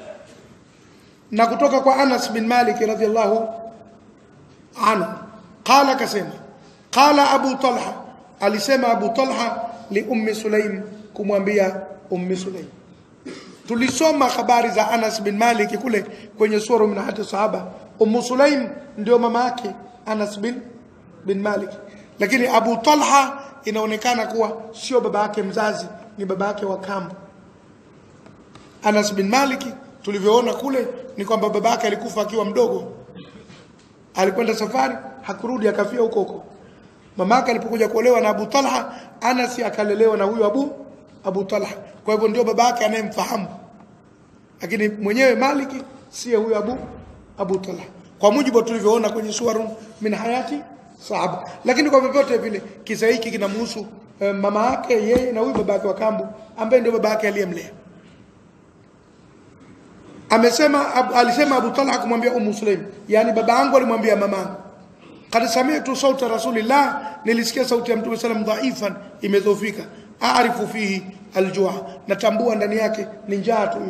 [SPEAKER 1] na kutoka kwa Anas bin Malik radhiyallahu anhu qala kasema qala Abu Talha alisema Abu Talha li ummi Sulaim kumwambia ummi Sulaim tulisoma habari za Anas bin Malik kule kwenye sura min hati sahaba ummu Sulaim ndio mama yake Anas bin bin Malik lakini Abu Talha inaonekana kuwa sio baba yake mzazi ni baba yake wa kambo Anas bin Malik tulivyoona kule ni kwamba baba yake alikufa akiwa mdogo alikwenda safari hakurudi akafia huko huko mama yake alipokuja kuolewa na Abu Talha Anas akalelewa na huyo Abu Abu Talha kwa hivyo ndio baba yake anayemfahamu lakini mwenyewe Maliki si huyo Abu Abu Talha kwa mujibu tulivyoona kwenye suwarun min hayati sahaba lakini kwa vyovyote vile kisa hiki kinamhusu eh, mama yake yeye na huyu baba yake wa kambu ambaye ndio baba yake aliyemlea amesema ab, alisema Abu Talha kumwambia Ummu Sulaim yani baba yangu alimwambia mamangu kad sami'tu sauta rasulillah nilisikia sauti ya mtume sallam dhaifan imedhofika aarifu fihi aljua natambua ndani yake ni njaa tu hiyo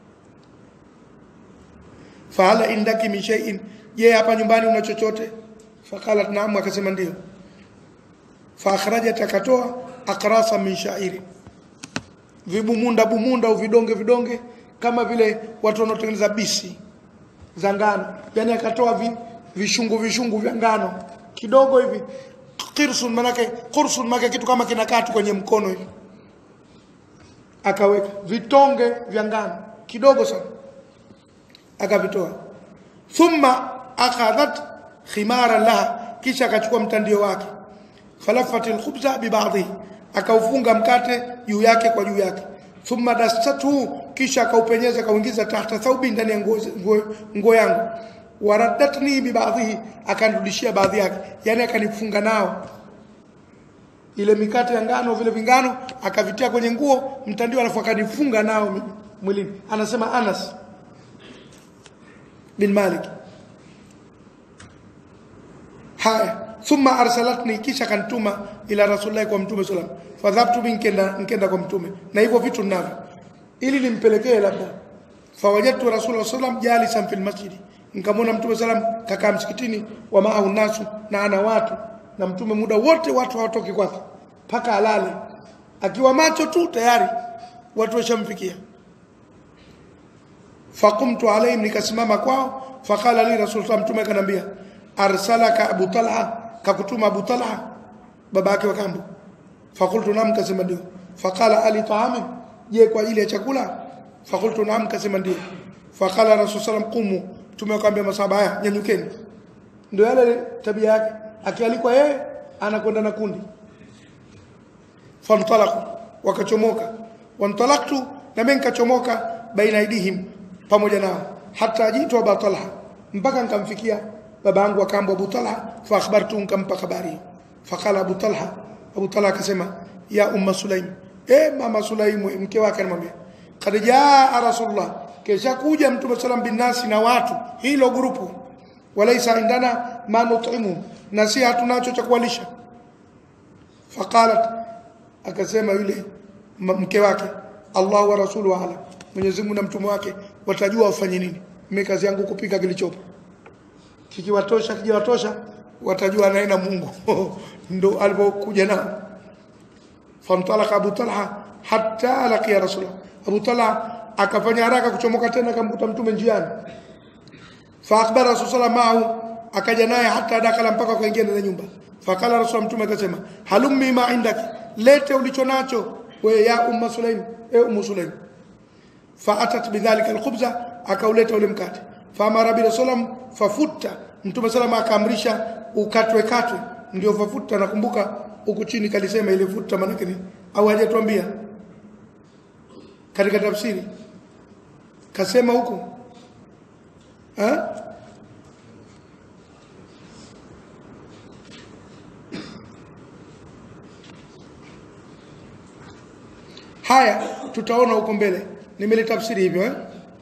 [SPEAKER 1] fahala indaki min shay'in je hapa nyumbani una chochote faqalat naam akasema ndio fa akhrajat akatoa akrasa min sha'iri vibumunda bumunda au vidonge vidonge kama vile watu wanaotengeneza bisi za ngano yani akatoa vi, vishungu vishungu vya ngano kidogo hivi qirsun manake qursun manake kitu kama kinakatu kwenye mkono hivi akaweka vitonge vya ngano kidogo sana akavitoa thumma akhadhat khimara laha kisha akachukua mtandio wake falafat alkhubza bibadhi akaufunga mkate juu yake kwa juu yake thumma dastatu kisha akaupenyeza akauingiza tahta thaubi ndani ya nguo nguo, nguo yangu waraddatni bibadhihi akanirudishia baadhi yake yani akanifunga nao ile mikate ya ngano vile vingano akavitia kwenye nguo mtandio alafu akanifunga nao mwilini anasema Anas bin Malik haya thumma arsalatni kisha kanituma ila rasulillah kwa mtume sallam fadhabtu nkenda nkenda kwa mtume na hivyo vitu ninavyo ili nimpelekee labda fawajadtu rasulullah sallam jalisan fil masjid nikamwona mtume sallam kakaa msikitini wa maahu nasu na ana watu na mtume muda wote watu hawatoki kwake mpaka alale akiwa macho tu tayari watu washamfikia faqumtu alaihim nikasimama kwao faqala li rasulullah mtume akanambia arsalaka abu talha kakutuma abu talha baba yake wa kambo faqultu naam kasema ndio faqala ali taamin je kwa ajili ya chakula faqultu naam kasema ndio faqala rasul sallam qumu tumekwambia masahaba haya nyanyukeni ndio yale tabia yake akialikwa yeye anakwenda na kundi famtalaku wakachomoka wantalaktu na mimi nikachomoka baina aidihim pamoja nao hata ajitu Abu Talha mpaka nikamfikia baba yangu akambo Abu Talha fa akhbartu nikampa habari faqala Abu Talha Abu Talha akasema ya umma Sulaim eh mama Sulaim mke wake anamwambia kad jaa rasulullah kesha kuja mtume sallam bin nasi na watu hilo grupu walaisa indana ma nut'imu na si hatunacho cha kuwalisha faqalat akasema yule mke wake Allah wa rasuluhu ala Mwenyezi Mungu na mtume wake watajua wafanye nini mimi kazi yangu kupika kilichopo kikiwatosha kijiwatosha watajua naye na Mungu ndo alipokuja nao famtalaka Abu Talha hatta laqiya Rasulullah Abu Talha akafanya haraka kuchomoka tena akamkuta mtume njiani fa akhbara Rasulullah ma'ahu akaja naye hata dakala mpaka akaingia ndani ya nyumba fakala rasul mtume akasema halummi ma indaki lete ulicho nacho we ya umma sulaim e ummu sulaim faatat bidhalika alkhubza akauleta ule mkate faamara bi rasulam fafutta mtume salama akaamrisha ukatwe katwe ndio fafutta nakumbuka huku chini kalisema ile futta maana nini au hajatuambia katika tafsiri kasema huku eh haya tutaona huko mbele nimelitafsiri hivyo eh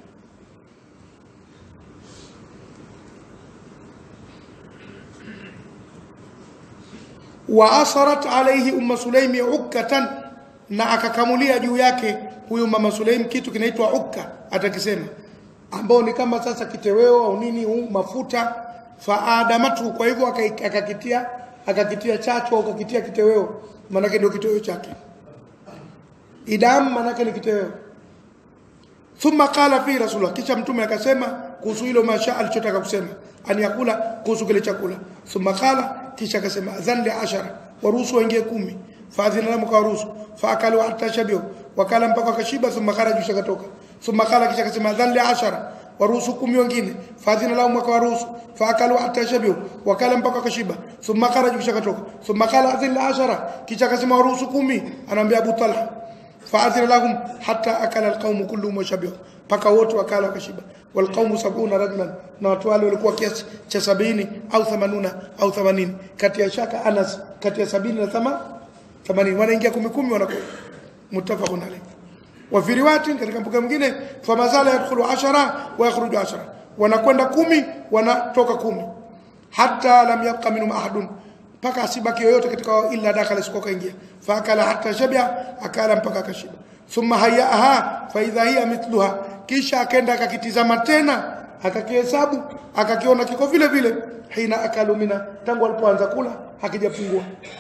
[SPEAKER 1] wa asarat alayhi umma sulaimi ukkatan na akakamulia juu yake huyu mama Sulaim kitu kinaitwa ukka atakisema ambao ni kama sasa kiteweo au nini huu mafuta faadamatu kwa hivyo akai- akakitia akakitia chachu au akakitia kiteweo maanake ndio kiteweo chake idam maanake ni kiteweo thumma qala fi rasulullah kisha mtume akasema kuhusu hilo masha alichotaka kusema an yakula kuhusu kile chakula thumma qala kisha akasema adhan li ashara waruhusu waingie kumi faadhina lahum kawaruhusu faakalu hatta shabihu wakala mpaka wakashiba thumma kharaju kisha katoka thumma qala kisha akasema adhan li ashara waruhusu kumi wengine faadhina lahum wakawaruhusu faakalu hatta shabihu wakala mpaka wakashiba thumma kharaju kisha katoka thumma qala adhan li ashara kisha akasema waruhusu kumi anaambia Abu Talha faadhina lahum hatta akala alqaumu kulluhum washabihu mpaka wote wakala wakashiba walqaumu sabuna rajulan na watu wale walikuwa kiasi cha sabini au themanuna au themanini kati ya shaka anas kati ya sabini na thama themanini wanaingia kumi kumi wanakuwa muttafaqun alayh wa fi riwayatin katika mbuga mwingine famazala yadkhulu ashara wa yakhruju ashara wanakwenda kumi wanatoka kumi hatta lam yabqa minhum ahadun mpaka asibaki yoyote katika wao illa dakhala sikuwa kaingia faakala hatta shabia akala mpaka akashiba thumma hayaha fa idha hiya mithluha kisha akaenda akakitizama tena akakihesabu akakiona kiko vile vile hina akalu mina tangu alipoanza kula hakijapungua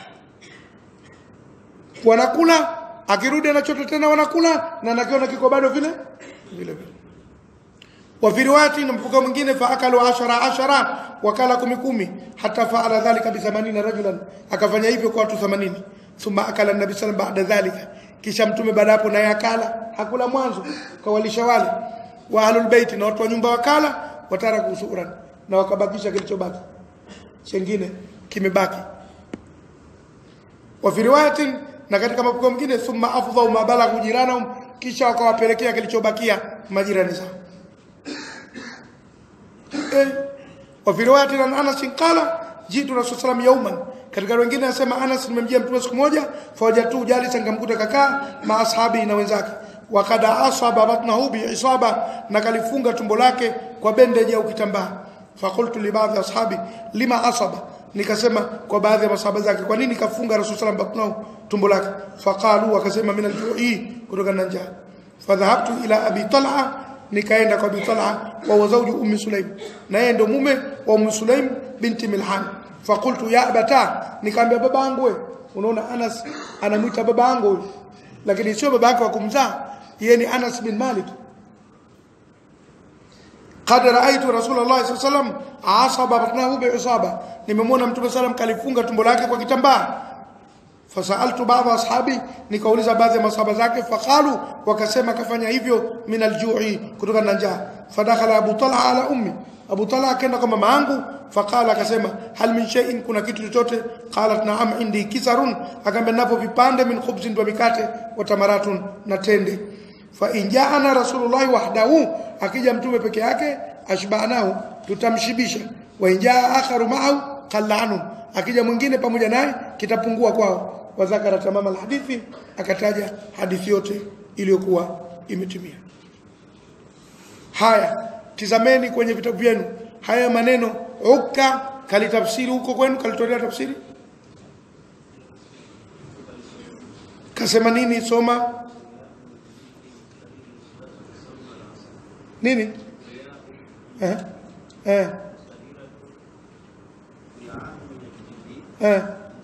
[SPEAKER 1] wanakula akirudi anachota tena wanakula na nakiona kiko bado vile vile vile وفي روايه مفوق mwingine faakalu ashara ashara wakala kumi kumi hata faala dhalika bi 80 rajulan akafanya hivyo kwa watu 80 thumma akala nabi sallam baada dhalika kisha mtume baada hapo naye akala hakula mwanzo kawalisha wale wa ahlul bait na watu wa nyumba wakala wataraku suran na wakabakisha kilichobaki chengine kimebaki wa fi riwayatin na katika mapokeo mengine thumma afdhau ma balaghu jiranahum kisha wakawapelekea kilichobakia majirani zao eh wa fi riwayatin an Anas qala jitu rasul sallam yawman katika wengine anasema Anas nimemjia mtume siku moja fawajatu jalisa ngamkuta kakaa ma ashabi na wenzake wakada asaba batnahu bi isaba na kalifunga tumbo lake kwa bendeji au kitambaa fakultu li baadhi ashabi lima asaba nikasema kwa baadhi ya masahaba zake kwa nini kafunga rasul sallam batnahu tumbo lake faqalu wakasema min al-ju'i kutoka na njaa fadhahabtu ila abi talha nikaenda kwa abi talha wa wazauji ummi sulaim na yeye ndo mume wa ummi sulaim binti milhan faqultu ya abata nikamwambia baba yangu wewe unaona Anas anamuita baba yangu huyu lakini sio baba yake wa kumzaa yeye ni Anas bin Malik qad raaitu rasulullah sallallahu alaihi wasallam asaba batnahu bi'isaba nimemwona mtume sallam kalifunga tumbo lake kwa kitambaa fasaltu baadhi ashabi nikauliza baadhi ya masahaba zake faqalu wakasema kafanya hivyo min aljui kutoka na njaa fadakhala abu talha ala ummi abu talha akaenda kwa mama yangu faqala akasema hal min shay'in kuna kitu chochote qalat na'am indi kisarun akamwambia napo vipande min khubzin wa mikate wa tamaratun na tende fa in ja'ana rasulullah wahdahu akija mtume peke yake ashbanahu tutamshibisha wa in jaa akharu ma'ahu qalla anhu akija mwingine pamoja naye kitapungua kwao wazakara tamama alhadithi akataja hadithi yote iliyokuwa imetimia haya tizameni kwenye vitabu vyenu haya maneno ukka kalitafsiri huko kwenu kalitolea tafsiri kasema nini soma nini eh eh eh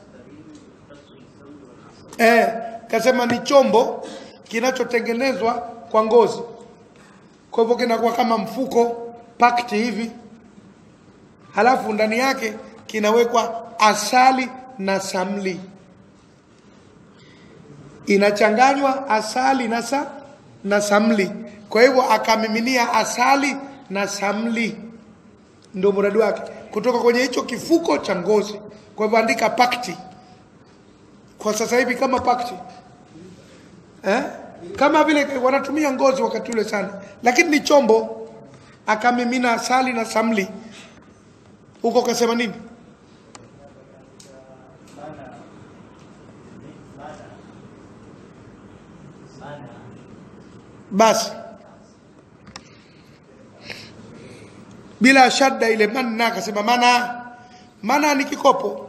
[SPEAKER 1] eh kasema ni chombo kinachotengenezwa kwa ngozi kwa hivyo kinakuwa kama mfuko pakti hivi halafu ndani yake kinawekwa asali na samli inachanganywa asali na, sa, na samli kwa hivyo akamiminia asali na samli ndio mradi wake kutoka kwenye hicho kifuko cha ngozi kwa hivyo andika pakti kwa sasa hivi kama pakti eh? kama vile wanatumia ngozi wakati ule sana lakini ni chombo akamimina asali na samli huko kasema nini basi bila shadda ile manna akasema mana mana ni kikopo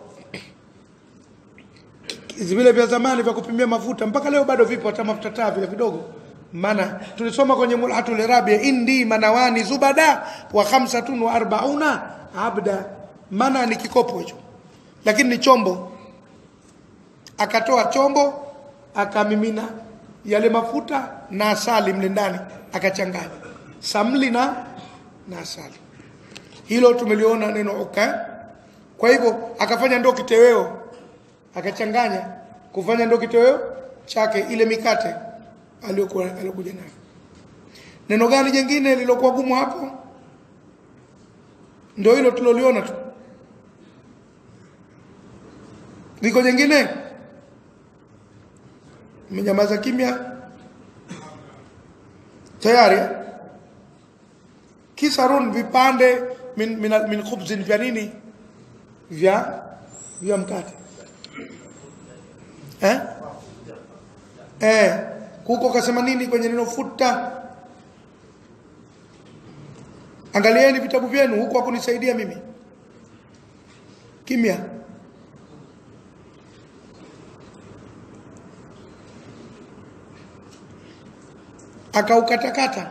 [SPEAKER 1] vile vya zamani vya kupimia mafuta mpaka leo bado vipo hata mafuta taa vile vidogo mana tulisoma kwenye mulhatul rabia indi manawani zubada wa khamsatun wa arbauna abda mana ni kikopo hicho lakini ni chombo akatoa chombo akamimina yale mafuta na asali mle ndani akachanganya samli na na asali hilo tumeliona neno uka kwa hivyo akafanya ndo kiteweo akachanganya kufanya ndo kitoweo chake ile mikate aliyokuwa aliyokuja nayo neno gani jingine lilokuwa gumu hapo ndio hilo tuloliona tu liko jingine mmenyamaza kimya tayari kisarun vipande min, min, min khubzin vya nini vya vya mkate eh? Eh, huko kasema nini kwenye neno futa angalieni vitabu vyenu huko hakunisaidia mimi kimya akaukatakata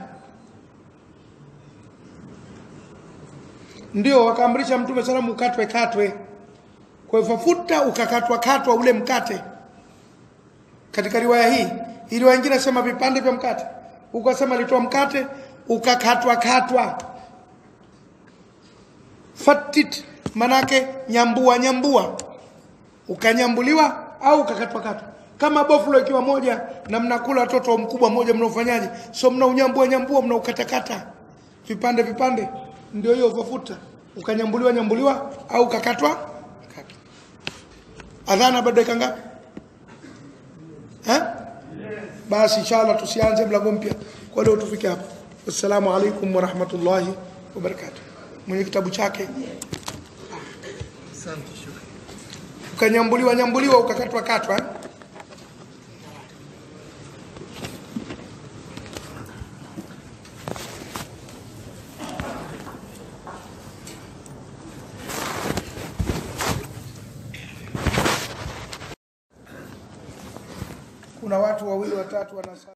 [SPEAKER 1] ndio wakaamrisha mtume salamu ukatwe katwe kwa hivyo futa ukakatwa katwa ule mkate katika riwaya hii hii riwaya nyingine nasema vipande vya mkate ukasema alitoa mkate ukakatwa katwa fatit manake nyambua nyambua ukanyambuliwa au ukakatwa katwa kama boflo ikiwa moja na mnakula watoto mkubwa mmoja mnaofanyaje so mnaunyambua nyambua mnaukatakata vipande vipande ndio hiyo ukafuta ukanyambuliwa nyambuliwa au ukakatwa katwa adhana bado dakika ngapi eh basi inshallah tusianze mlango mpya kwa leo tufike hapa assalamu alaikum wa rahmatullahi wa barakatuh mwenye kitabu chake
[SPEAKER 2] Asante shukran.
[SPEAKER 1] ukanyambuliwa nyambuliwa ukakatwa katwa eh? kuna watu wawili watatu wanasa